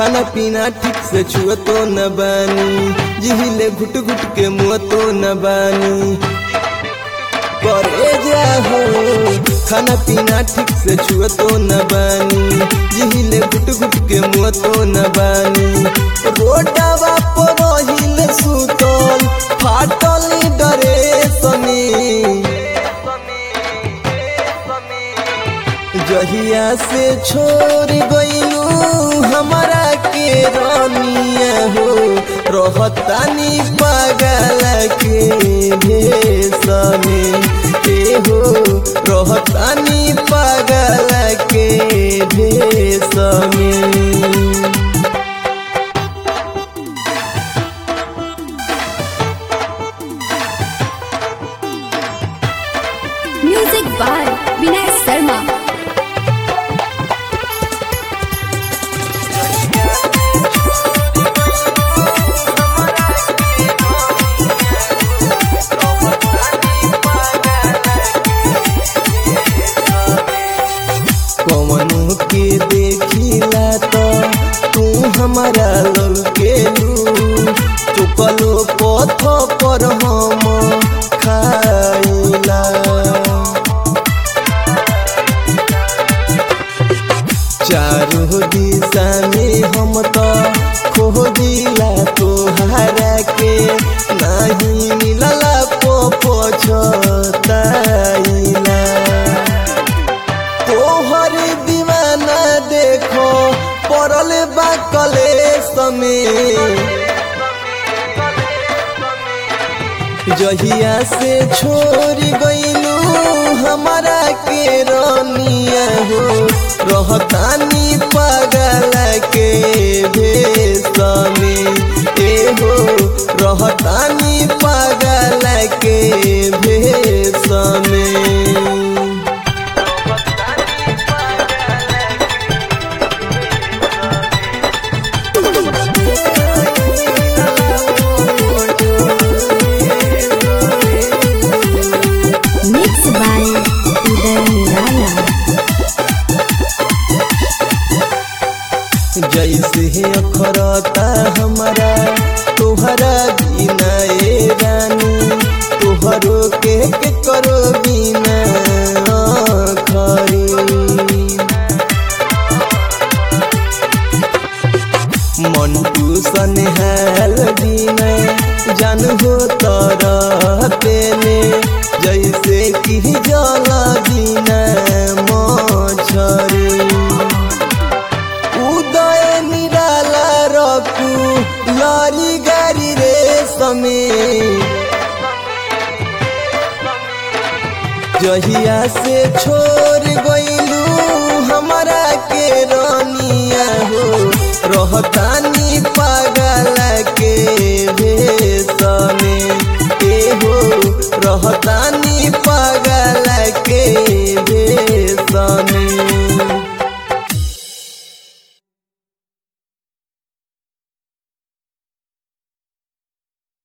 खाना पीना ठीक से छुआ तो न बानी जिहिले घुट घुट के मुआ तो न बानी करे जा हो खाना पीना ठीक से छुआ तो न बानी जिहिले घुट घुट के मुआ तो न बानी रोडवा पर रहिल सुतल फाटल डरे सनी जहिया से छोड़ गईलू हमारा के रानिया हो रहतानी पागल के भेष में के हो रहतानी पागल के भेष में म्यूजिक बाय विनय शर्मा कवनों के देखिला तो तू हमारा ललकेलू चुकलो पथ पर हम खाइला चारों दिशा में हम तो खोजिला तोहरा के नहीं मिलला पो पछताइला तोहर दीवाना देखो पड़ल बा कलेश में जहिया से छोड़ गईलू हमारा के रानिया हो रहतानी पागल के भेष में ए हो रहतानी पागल के भेष में मिक्स बाय उदय निराला जैसे अखरता हमारा तोहरा बिना ए रानी तोहरो के, के करो बिना खरी मंटू सनहाल बिना जान हो तरह पेले जैसे कि जल बिना मछरी उदय निराला रखू लारी गारी रे समय जहिया से छोड़ गईलू हमारा के रानिया हो रहतानी पागल